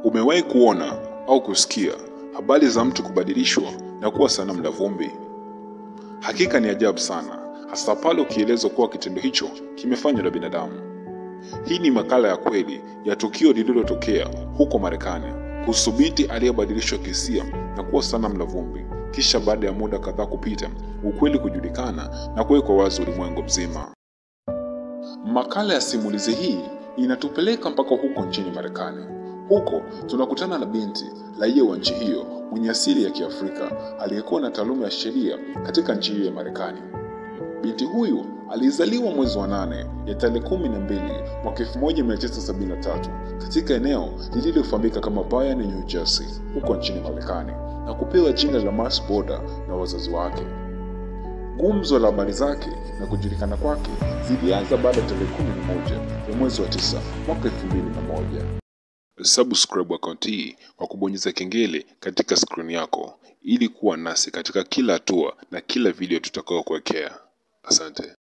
Umewahi kuona au kusikia habari za mtu kubadilishwa na kuwa sanamu la vumbi? Hakika ni ajabu sana, hasa pale ukielezwa kuwa kitendo hicho kimefanywa na binadamu. Hii ni makala ya kweli ya tukio lililotokea huko Marekani kuhusu binti aliyebadilishwa kihisia na kuwa sanamu la vumbi, kisha baada ya muda kadhaa kupita, ukweli kujulikana na kuwekwa wazi ulimwengu mzima. Makala ya simulizi hii inatupeleka mpaka huko nchini Marekani. Huko tunakutana na binti raia wa nchi hiyo mwenye asili ya Kiafrika aliyekuwa na taaluma ya sheria katika nchi hiyo ya Marekani. Binti huyu alizaliwa mwezi wa nane ya tarehe kumi na mbili mwaka 1973 katika eneo lililofahamika kama Bayern, New Jersey, huko nchini Marekani na kupewa jina la Mars Boda na wazazi wake. Gumzo la habari zake na kujulikana kwake zilianza baada ya tarehe kumi na moja ya mwezi wa tisa mwaka elfu mbili na moja. Subscribe akaunti hii kwa kubonyeza kengele katika skrini yako ili kuwa nasi katika kila hatua na kila video tutakayokuwekea. Asante.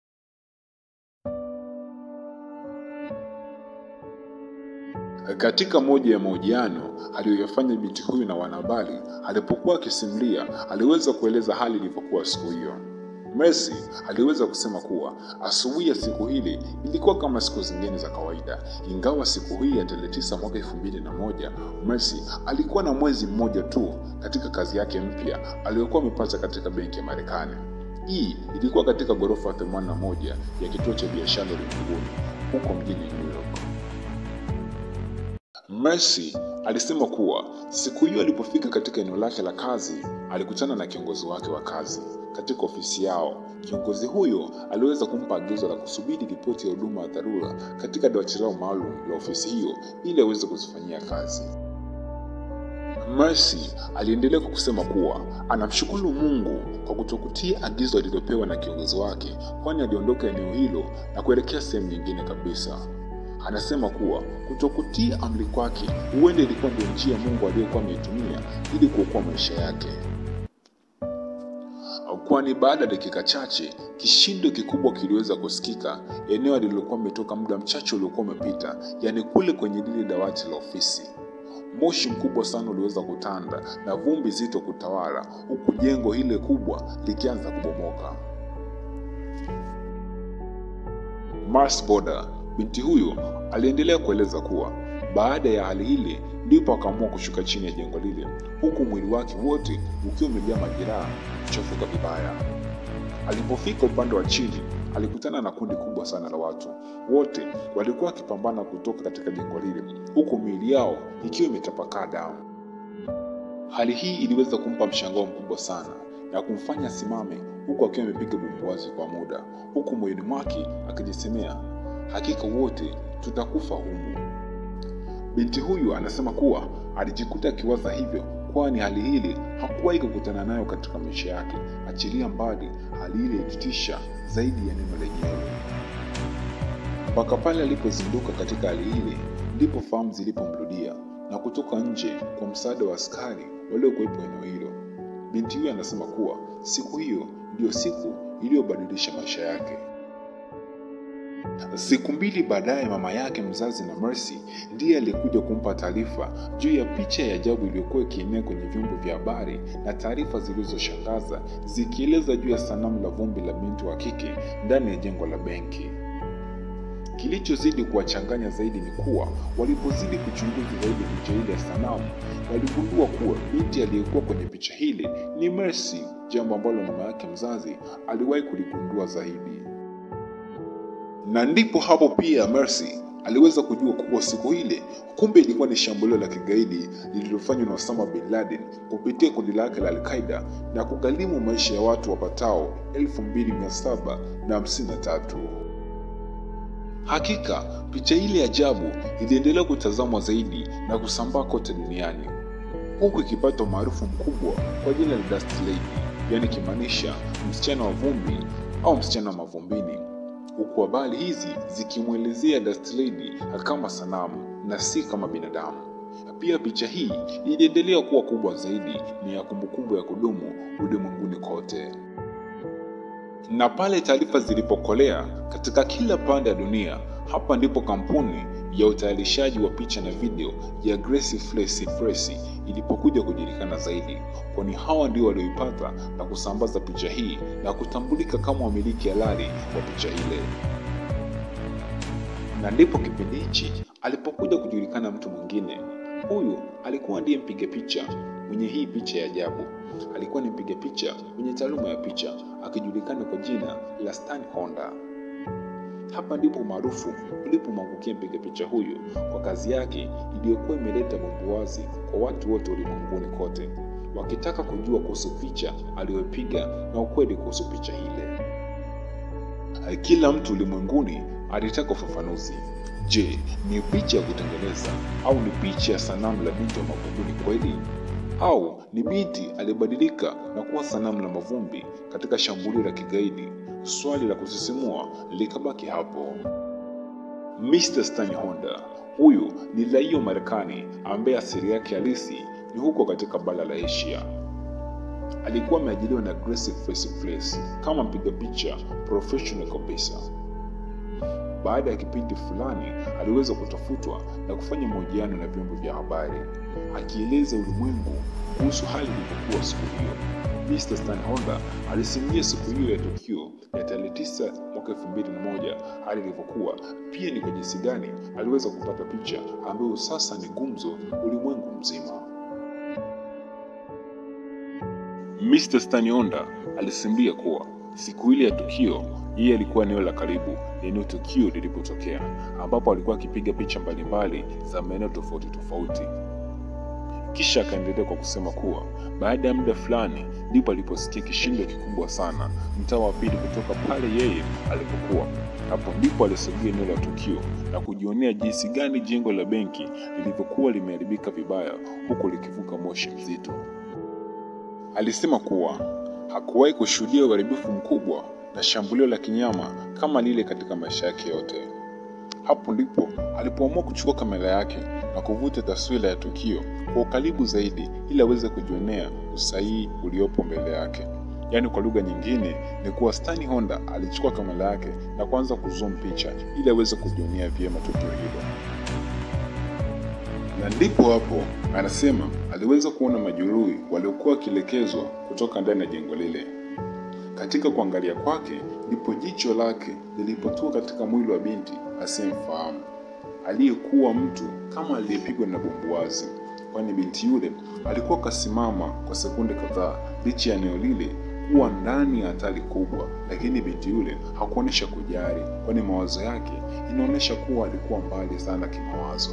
Katika moja ya mahojiano aliyoyafanya binti huyu na wanahabari, alipokuwa akisimulia, aliweza kueleza hali ilivyokuwa siku hiyo. Mercy aliweza kusema kuwa asubuhi ya siku hili ilikuwa kama siku zingine za kawaida, ingawa siku hii ya tarehe tisa mwaka elfu mbili na moja Mercy alikuwa na mwezi mmoja tu katika kazi yake mpya aliyokuwa amepata katika benki ya Marekani. Hii ilikuwa katika ghorofa 81 ya kituo cha biashara ulimwenguni huko mjini New York. Mercy alisema kuwa siku hiyo alipofika katika eneo lake la kazi alikutana na kiongozi wake wa kazi katika ofisi yao. Kiongozi huyo aliweza kumpa agizo la kusubiri ripoti ya huduma ya dharura katika dawati lao maalum la ofisi hiyo ili aweze kuzifanyia kazi. Mercy aliendelea kwa kusema kuwa anamshukuru Mungu kwa kutokutia agizo alilopewa na kiongozi wake, kwani aliondoka eneo hilo na kuelekea sehemu nyingine kabisa. Anasema kuwa kutokutii amri kwake huenda ilikuwa ndio njia Mungu aliyokuwa ameitumia ili kuokoa maisha yake, kwani baada ya dakika chache kishindo kikubwa kiliweza kusikika eneo alilokuwa ametoka muda mchache uliokuwa umepita, yaani kule kwenye lile dawati la ofisi. Moshi mkubwa sana uliweza kutanda na vumbi zito kutawala, huku jengo hile kubwa likianza kubomoka. Mars Boda Binti huyo aliendelea kueleza kuwa baada ya hali ile ndipo akaamua kushuka chini ya jengo lile, huku mwili wake wote ukiwa umejaa majeraha kuchafuka vibaya. Alipofika upande wa chini, alikutana na kundi kubwa sana la watu. Wote walikuwa wakipambana kutoka katika jengo lile, huku miili yao ikiwa imetapakaa damu. Hali hii iliweza kumpa mshangao mkubwa sana na kumfanya asimame, huku akiwa amepiga bumbuazi kwa muda, huku moyoni mwake akijisemea hakika wote tutakufa humu. Binti huyu anasema kuwa alijikuta akiwaza hivyo, kwani hali hili hakuwahi kukutana nayo katika maisha yake, achilia mbali hali ile ilitisha zaidi ya neno lenyewe. Mpaka pale alipozinduka katika hali ile, ndipo fahamu zilipomrudia na kutoka nje kwa msaada wa askari waliokuwepo eneo hilo. Binti huyu anasema kuwa siku hiyo ndiyo siku iliyobadilisha maisha yake. Siku mbili baadaye, mama yake mzazi na Mercy ndiye aliyekuja kumpa taarifa juu ya picha ya ajabu iliyokuwa ikienea kwenye vyombo vya habari na taarifa zilizoshangaza zikieleza juu ya sanamu la vumbi la binti wa kike ndani ya jengo la benki. Kilichozidi kuwachanganya zaidi ni kuwa walipozidi kuchunguza zaidi picha ile ya sanamu, waligundua kuwa binti aliyekuwa kwenye picha hili ni Mercy, jambo ambalo mama yake mzazi aliwahi kuligundua zaidi na ndipo hapo pia Mercy aliweza kujua kuwa siku ile kumbe ilikuwa ni shambulio la kigaidi lililofanywa na Osama bin Laden kupitia kundi lake la Al-Qaeda na kugharimu maisha ya watu wapatao 2753. Hakika picha ile ajabu iliendelea kutazamwa zaidi na kusambaa kote duniani huku ikipata umaarufu mkubwa kwa jina la Dust Lady, yaani kimaanisha msichana wa vumbi au msichana wa mavumbini huku habari hizi zikimwelezea Dust Lady kama sanamu na si kama binadamu. Pia picha hii iliendelea kuwa kubwa zaidi, ni ya kumbukumbu ya kudumu ulimwenguni kote. Na pale taarifa zilipokolea katika kila pande ya dunia, Hapa ndipo kampuni ya utayarishaji wa picha na video ya Gracie Flesi Press ilipokuja kujulikana zaidi, kwani hawa ndio walioipata na kusambaza picha hii na kutambulika kama wamiliki halali wa picha ile. Na ndipo kipindi hichi alipokuja kujulikana mtu mwingine. Huyu alikuwa ndiye mpiga picha mwenye hii picha ya ajabu. Alikuwa ni mpiga picha mwenye taaluma ya picha akijulikana kwa jina la Stan Honda. Hapa ndipo umaarufu ulipomwangukia mpiga picha huyu kwa kazi yake iliyokuwa imeleta bumbuwazi kwa watu wote ulimwenguni kote, wakitaka kujua kuhusu picha aliyopiga na ukweli kuhusu picha ile. Kila mtu ulimwenguni alitaka ufafanuzi. Je, ni picha ya kutengeneza au ni picha ya sanamu la binti wa mavumbini kweli? Au ni binti aliyebadilika na kuwa sanamu la mavumbi katika shambulio la kigaidi? Swali la kusisimua likabaki hapo. Mr. Stan Honda huyu ni raia wa Marekani ambaye asili yake halisi ni huko katika bara la Asia. Alikuwa ameajiriwa na Gracie Face Place kama mpiga picha professional kabisa. Baada ya kipindi fulani, aliweza kutafutwa na kufanya mahojiano na vyombo vya habari akieleza ulimwengu kuhusu hali ilivyokuwa siku hiyo. Mr. Stan Honda alisimulia siku hiyo ya tukio ya tarehe tisa mwaka elfu mbili na moja hali ilivyokuwa, pia ni kwa jinsi gani aliweza kupata picha ambayo sasa ni gumzo ulimwengu mzima. Mr. Stan Honda alisimulia kuwa siku ile ya tukio yeye alikuwa eneo la karibu eneo tukio lilipotokea, ambapo alikuwa akipiga picha mbalimbali za maeneo tofauti tofauti. Kisha akaendelea kwa kusema kuwa baada ya muda fulani ndipo aliposikia kishindo kikubwa sana mtaa wa pili kutoka pale yeye alipokuwa. Hapo ndipo alisogea eneo la tukio na kujionea jinsi gani jengo la benki lilivyokuwa limeharibika vibaya, huku likivuka moshi mzito. Alisema kuwa hakuwahi kushuhudia uharibifu mkubwa na shambulio la kinyama kama lile katika maisha yake yote. Hapo ndipo alipoamua kuchukua kamera yake na kuvuta taswira ya tukio kwa ukaribu zaidi ili aweze kujionea usahihi uliopo mbele yake. Yaani, kwa lugha nyingine ni kuwa Stan Honda alichukua kamera yake na kuanza kuzoom picha ili aweze kujionea vyema tukio hilo, na ndipo hapo anasema aliweza kuona majeruhi waliokuwa wakielekezwa kutoka ndani ya jengo lile. Katika kuangalia kwake ndipo jicho lake lilipotua katika mwili wa binti asiyemfahamu aliyekuwa mtu kama aliyepigwa na bumbuazi, kwani binti yule alikuwa kasimama kwa sekunde kadhaa licha ya eneo lile kuwa ndani ya hatari kubwa, lakini binti yule hakuonyesha kujali, kwani mawazo yake inaonyesha kuwa alikuwa mbali sana kimawazo.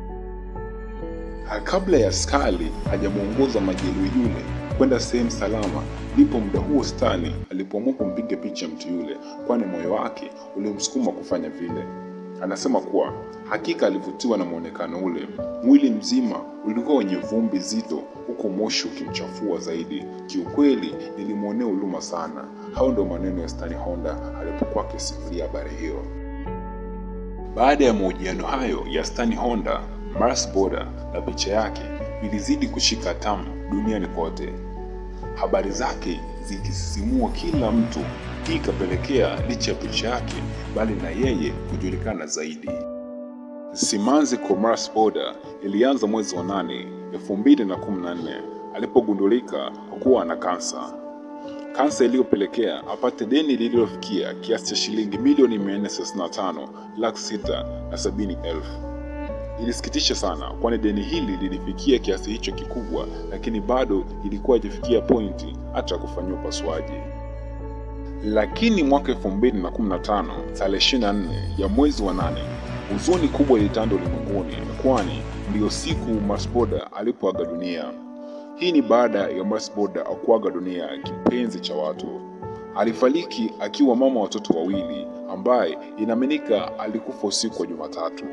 Kabla ya askari hajamwongoza majeruhi yule kwenda sehemu salama, ndipo muda huo Stani alipoamua kumpiga picha mtu yule, kwani moyo wake ulimsukuma kufanya vile. Anasema kuwa hakika alivutiwa na mwonekano ule. Mwili mzima ulikuwa wenye vumbi zito, huku moshi ukimchafua zaidi. Kiukweli nilimwonea huruma sana. Hao ndio maneno ya Stan Honda alipokuwa akisimulia habari hiyo. Baada ya mahojiano hayo ya Stan Honda, Mars Boda na picha yake vilizidi kushika hatamu duniani kote, habari zake zikisisimua kila mtu. Hii ikapelekea licha ya picha yake, bali na yeye kujulikana zaidi. Simanzi kwa Mars Boda ilianza mwezi wa nane elfu mbili na kumi na nne alipogundulika kuwa ana kansa, kansa iliyopelekea apate deni lililofikia kiasi cha shilingi milioni 435 laki sita na sabini elfu. Ilisikitisha sana, kwani deni hili lilifikia kiasi hicho kikubwa, lakini bado ilikuwa haijafikia pointi hata kufanyiwa upasuaji. Lakini mwaka 2015 tarehe 24 ya mwezi wa nane, huzuni kubwa ilitanda ulimwenguni, kwani ndiyo siku Mars Boda alipoaga dunia. Hii ni baada ya Mars Boda kuaga dunia, kipenzi cha watu. Alifariki akiwa mama watoto wawili, ambaye inaaminika alikufa usiku wa Jumatatu.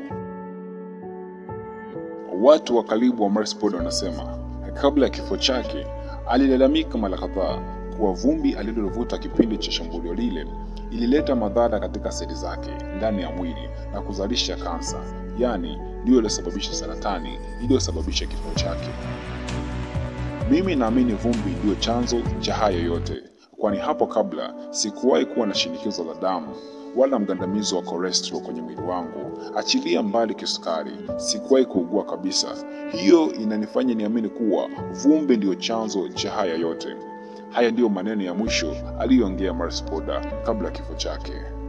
Watu wa karibu wa Mars Boda wanasema kabla ya kifo chake alilalamika mara kadhaa kuwa vumbi alilovuta kipindi cha shambulio lile ilileta madhara katika seli zake ndani ya mwili na kuzalisha kansa, yaani ndiyo iliyosababisha saratani iliyosababisha kifo chake. Mimi naamini vumbi ndiyo chanzo cha hayo yote, kwani hapo kabla sikuwahi kuwa na shinikizo la damu wala mgandamizo wa cholesterol kwenye mwili wangu. Achilia mbali kisukari, sikuwahi kuugua kabisa. Hiyo inanifanya niamini kuwa vumbi ndiyo chanzo cha haya yote. Haya ndiyo maneno ya mwisho aliyoongea Mars Poda kabla ya kifo chake.